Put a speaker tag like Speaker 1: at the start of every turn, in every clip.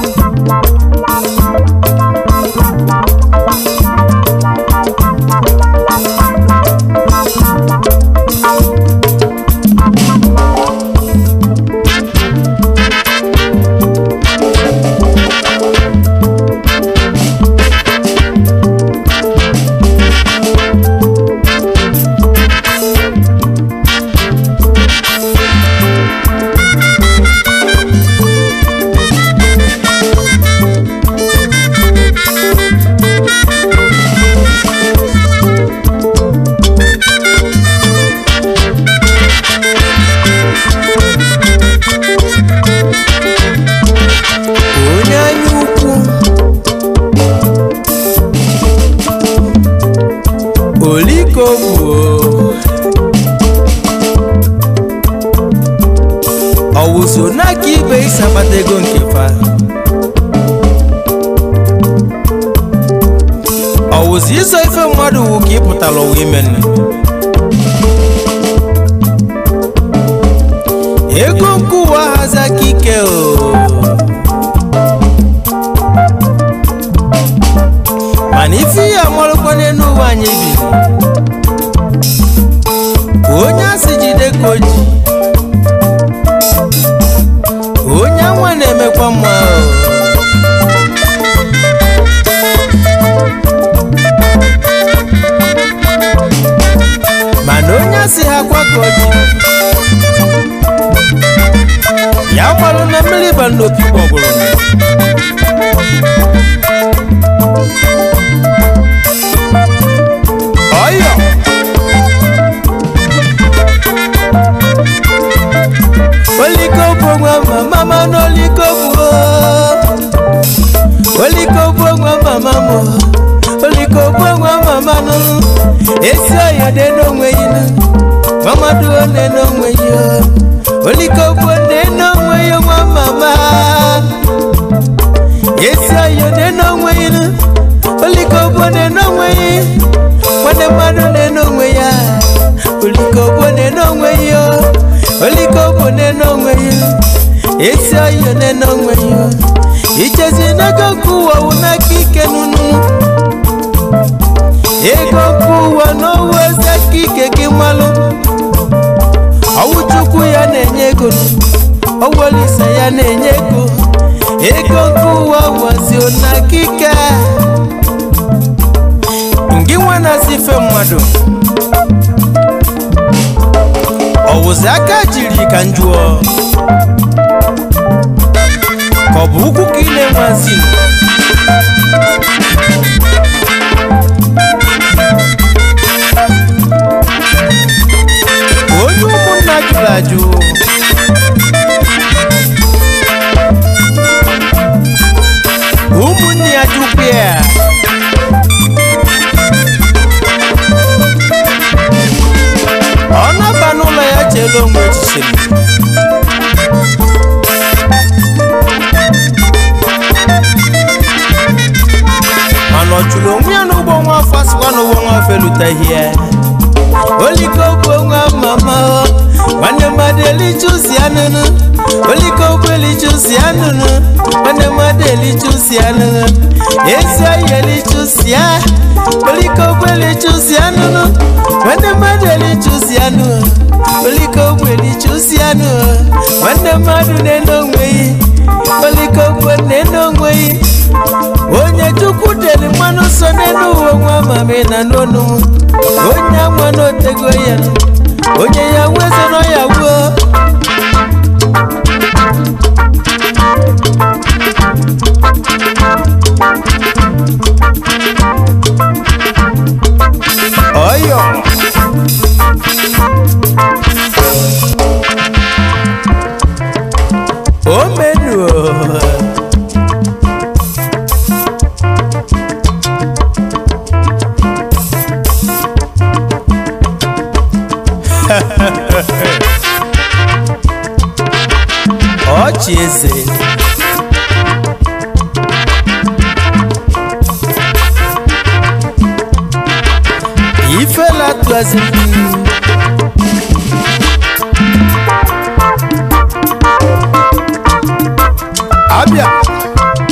Speaker 1: onye anya ukwu oliko bụ ọwụzo n'aka ibe isi akpata ego nke fa ọwụzo iso ife mmadụ wu ka ị pụtara ụwa ime nne ego nke ụwa hazi aka ike o mana ife ihe amarụkwa n'elu ụwa anyị bi onye asị jide ka o ji onye anwa na-emekwa mma o. mana onye asị ha kwa ka o ji ya gbalụ na mmiri ba n'opi gbọgbụrụ ọyọ oliko bụ nwa mama n'oliko bụ oliko bụ nwa mama m oliko bụ nwa mama nụ esi ọya dị n'onwe yi nụ mamadu one n'onwe yi oliko bụ one n'onwe yi nwa mama esi ọya dị n'onwe yi nụ oliko bụ one n'onwe yi nwanne mmadụ na-ene onwe ya oliko bụ na-ene onwe ya oliko bụ na-ene onwe ya esi oyi na-ene onwe ya ichezi n'ego nke ụwa wụ n'aka ike nụnụ ego nke ụwa n'ọwụ eze aka ike gị malụ ọwụ chukwu ya na-enye ego ọwụ olisa ya na-enye ego ego nke ụwa wazi n'aka ike ngị nwa na-asị ife mmadụ ọwụzi aka jiri ka njụọ ka ọ bụ ụkwụ ka ị na-enwezi onye ụmụnna jụrụ ajụ ụmụnne ya jụkwa ya ọ naba n'ụlọ ya cheela onwe echiche mana ọ chụrụ onwe ya n'ụgbọ nwa afọ asịkwa n'ụgbọ nwa afọ eluteghị ya oliko bụ nwa mama nwanne mmadụ elichusi anụnụ oliko bụ elichusi anụnụ nwanne mmadụ elichusi anụnụ ezi oyi elichusi ya oliko bụ elichusi anụnụ nwanne mmadụ elichusi anụ oliko bụ elichusi anụ nwanne mmadụ na-ene onwe yi oliko bụ na-ene onwe yi onye chukwu deli mmanụ so n'elu ụwa nwa mami na n'onu onye ama n'otego ya onye ya nweze nọ ya wuo ọyọ o menu ọchị eze ifela tụazi abịa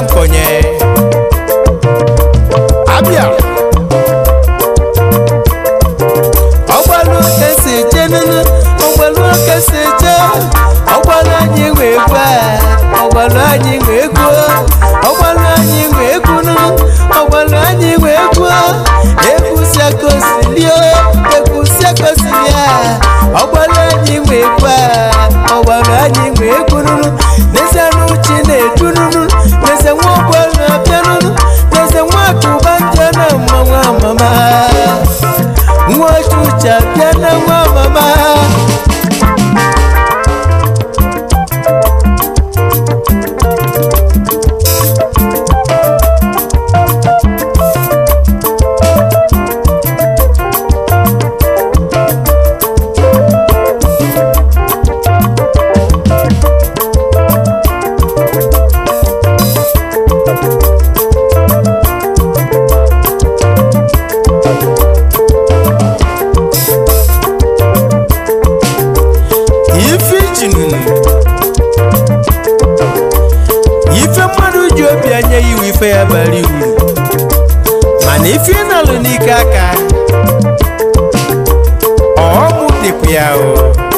Speaker 1: nkonye abịa ọgbalụ kesi eje nụnụ ọgbalụ kesi eje ọgbalụ anyị wee gwa ọgbalụ anyị wee gwuo ọgbalụ anyị wee gwu nụnụ ọgbalụ anyị wee gwuo egwusia kosilie egwusia kosilie ọgbalụ anyị wee gwa ọgbalụ anyị wee gwu nụnụ n'ezie n'uchi na-edu nụnụ n'ezie nwa ọgbalụ abịa nụnụ n'ezie nwa akụba nje na mmanwụ amama nwa ọchụcha bịa na nwa mama ife ijinunu ife mmadụ ji obi anya iwu ife ya bara uru mana ife ị nalụ n'ike aka ọmụ dịkwa ya o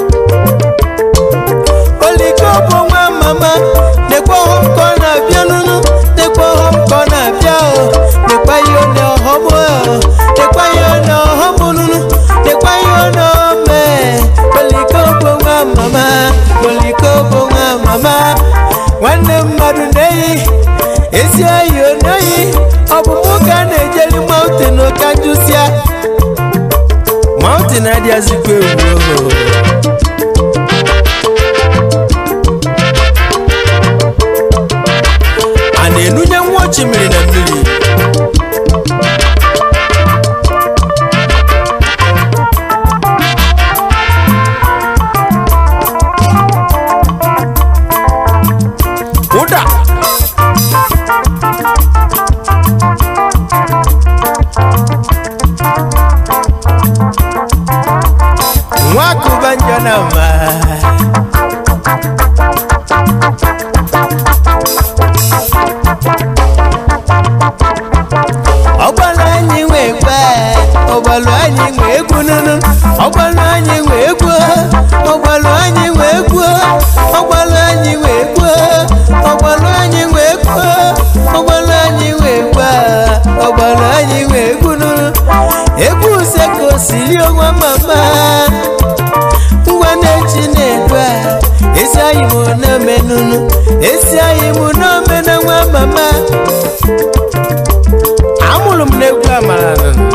Speaker 1: oliko bụ nwa mama nekwa ọhụm ka ọ na-abịa nụnụ nekwa ọhụm ka ọ na-abịa o nekwa ihe ọ na-ọhọm o nekwa ihe ọ na-ọhọm nụnụ nekwa ihe ọ na-ome oliko bụ nwa mama oliko bụ nwa mama nwanne mmadụ na-eyi ezi oyi onoyi ọ bụ mụ ka a na-ejeli mountain ka njụsịa mountain adịghịzikwa ewu o a na-enunye nwa ochimmiri na mmiri ụda nwa akụba njọ na mma ọgbalụ anyị nwee gba ọgbalụ anyị nwee egwu nụnụ ọgbalụ anyị nwee egwu ọgbalụ anyị nwee egwu ọgbalụ anyị nwee egwu ọgbalụ anyị nwee egwu ọgbalụ anyị nwee gba ọgbalụ anyị nwee egwu nụnụ egwu useko siri onwe mama ngwa na-echi na-edu a esi anyị mụ na-eme nụnụ esi anyị mụ na-ome na nwa mama amụrụ m n'egwu amara nụnụ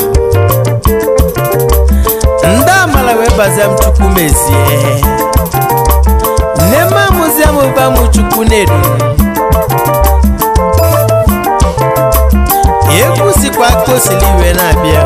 Speaker 1: ndị amala wee bazia m chukwu mezie nne m amụzia m ụba m chukwu na-edu egwu sikwa ka o sili iwe na-abịa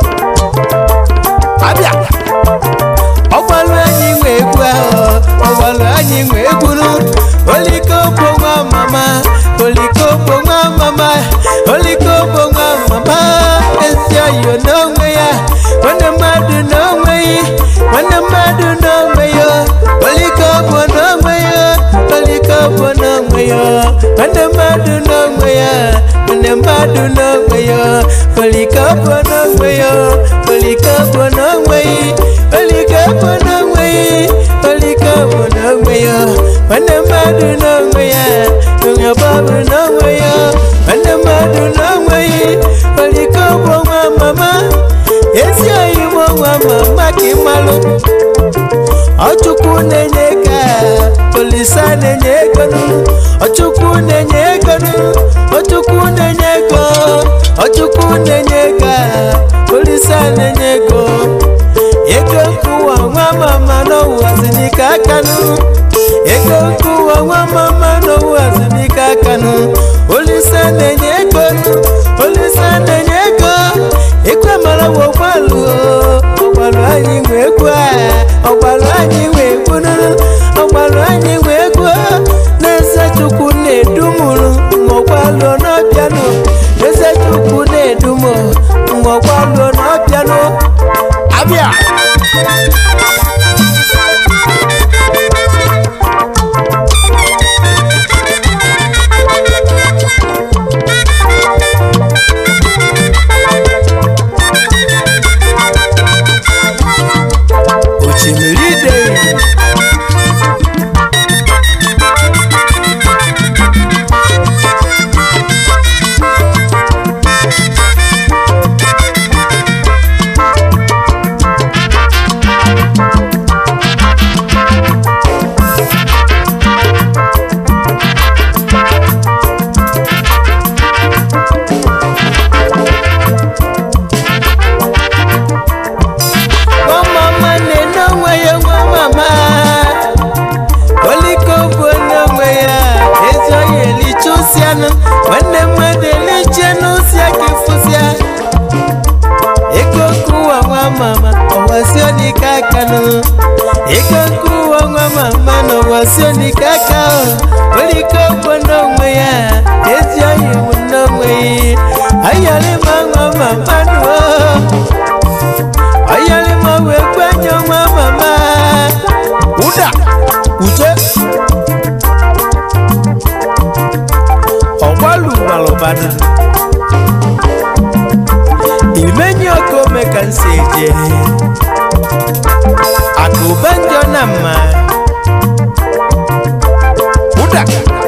Speaker 1: abịa ọgbalụ anyị nwe egwu ahụ ọgbalụ anyị nwe egwu nụ olikogbo nwa mama olikogbo nwa mama olikogbo nwa mama ezi oyo n'onwe ya nwanne mmadụ n'onwe ya nwanne mmadụ n'onwe ya olikogbo n'onwe ya olikogbo n'onwe ya nwanne mmadụ n'onwe ya nwanne mmadụ n'onwe ya olikogbo n'onwe ya olikogbo n'onwe ya olikogbo n'onwe ya olikogbo n'onwe ya nwanne mmadụ n'onwe ya onye bọbụ n'onwe ya nwanne mmadụ n'onwe ya olikogbo nwa mama ezi oyibo nwa mama ka ịmalụ ọchukwu na-enye ka olisa na-enye ego nụ ọchukwu na-enye ego nụ ọchukwu na-enye ego ọchukwu na-enye ego olisa na-enye ego ego nkụwa nwa mama n'ụwazi n'ike aka nụ ego nkụwa nwa mama n'ụwazi n'ike aka nụ olisa na-enye ego nụ olisa na-enye ego ekwe mara wa ọgbalụ ọgbalụ anyị nwe egwu a ọgbalụ anyị nwe egwu nụnụ ọgbalụ anyị nwe egwu n'eze chukwu na-edumụrụ mgbe n'ọbịanụ eze chukwu na-edumụ mgbe ọgbalụ n'ọbịanụ abịa fụsianụ nwanne mmadụ eliche n'osi aka fụsịa ego nkụwa nwa mama ọwasio n'ike aka nụ ego nkụwa nwa mama na ọwasio n'ike aka nwere ike ogbo n'onwe ya ezi oyi bụ n'onwe ya ayọrịma nwa mama nụ ayọrịma wee gwenye nwa mama ụda uche ọgbalu malụbada imenye ọkụ ome ka nsi eje akụba njọ na mma ụda